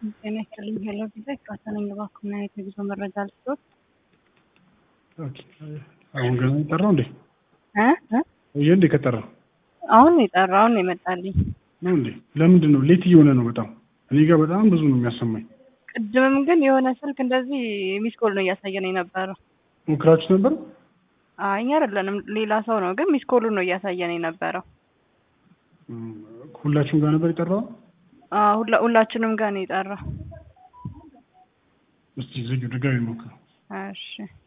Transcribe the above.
ጤና ይስጥልኝ ሄሎ ጊዜ ካሰነኝ እባክዎን አይነት የጉዞ መረጃ ልስጥዎት? ኦኬ አሁን ገና የጠራው እንዴ? እ እ ቆየ እንዴ ከጠራው? አሁን ነው የጠራው አሁን ነው የመጣልኝ። ነው እንዴ? ለምንድን ነው ሌት እየሆነ ነው በጣም እኔ ጋር በጣም ብዙ ነው የሚያሰማኝ። ቅድምም ግን የሆነ ስልክ እንደዚህ ሚስኮል ነው እያሳየን የነበረው። ሞክራችሁ ነበር? አይ እኛ አይደለንም ሌላ ሰው ነው፣ ግን ሚስኮሉ ነው እያሳየን የነበረው። እም፣ ሁላችሁም ጋር ነበር የጠራው? አዎ ሁላ ሁላችንም ጋር ነው የጠራው። እስቲ ዝጊው ድጋሚ ሞክረው። እሺ